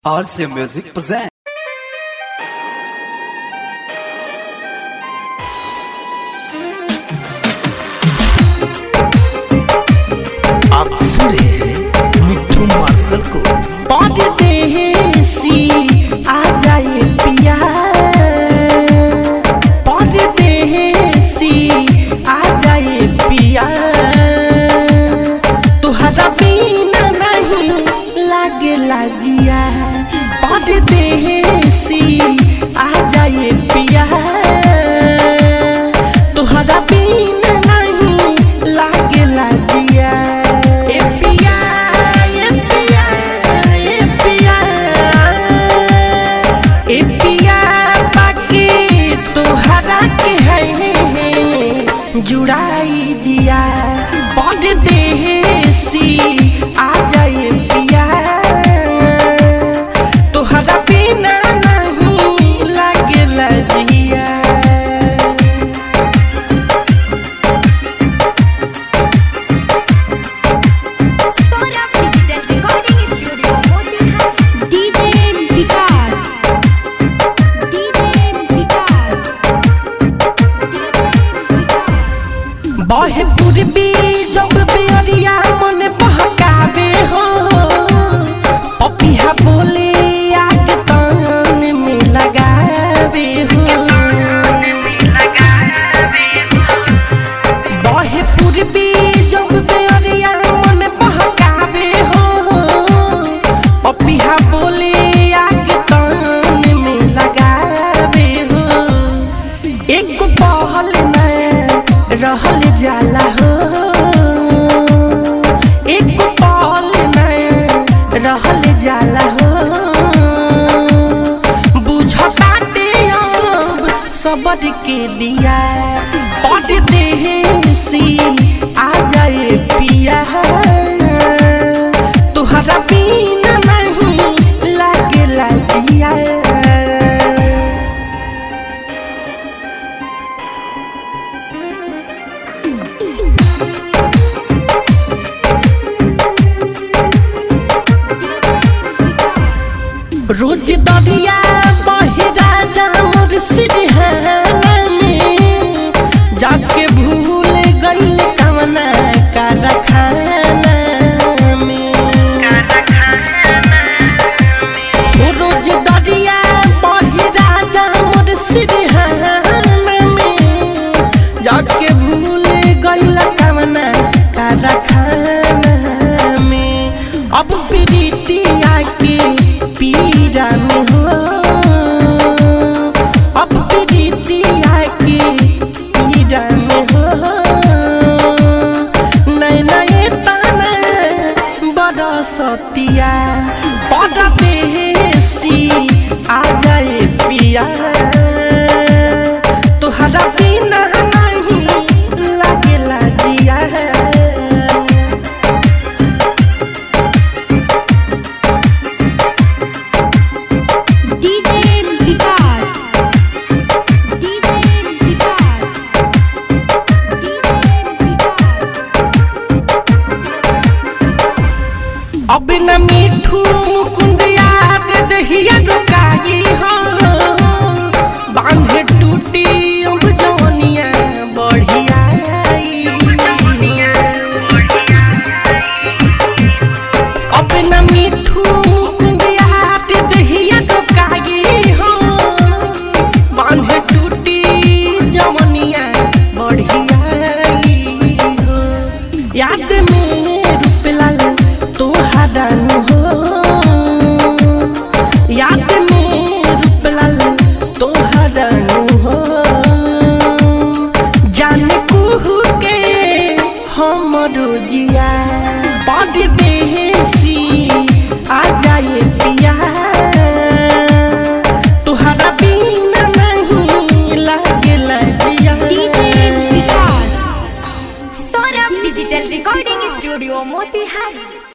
RC Music present. आप सुन रहे हैं मिट्टू मार्शल को परदेसी आ जाए पिया परदेसी आ जाए पिया तुहरा बिना नहीं लागेला जिया परदेसी आ जाए पिया तुहरा बिना नहीं लागेला जिया ए पिया ए पिया ए पिया ए पिया बाकी तुहरा के है जुड़ाई जिया परदेसी आ जाए पिया तुहरा बिना नहीं लागेला जिया Saurabh digital recording studio Motihari DJ Vikas DJ Vikas बहे पूर्वी जब बेरिया मन बहकावे हो पपिया बोले आग तान में लगावे हो बहे पूर्वी जब बेरिया मन बहकावे हो पपिया बोले आग तान में लगावे हो एक पहल में रहल जाला हो एक पहल में रहल जाला हो बुझताटे अब सबर के दिया परदेसी आ जाए पिया तुहरा बिना नहीं लागेला जिया रोज दरिया बहिरा जामर सिरहाना में जाके भूल गइल कवना कारखाना में हो रोज दरिया बहिरा जामर सिरहाना में जाके भूल गइल कवना कारखाना में अब प्रीतिया के पीरा में हो अब प्रीतिया के पीरा में हो नए नए ताना बरसतिया परदेसी आ जाए पिया तुहरा बिना नहीं लागेला जिया DJ Vikas DJ Vikas DJ Vikas अब न मीठू मुकुंद याद दहिया रुकाई हो बांधे टूटी अब जवनिया बढ़िया अब न मीठू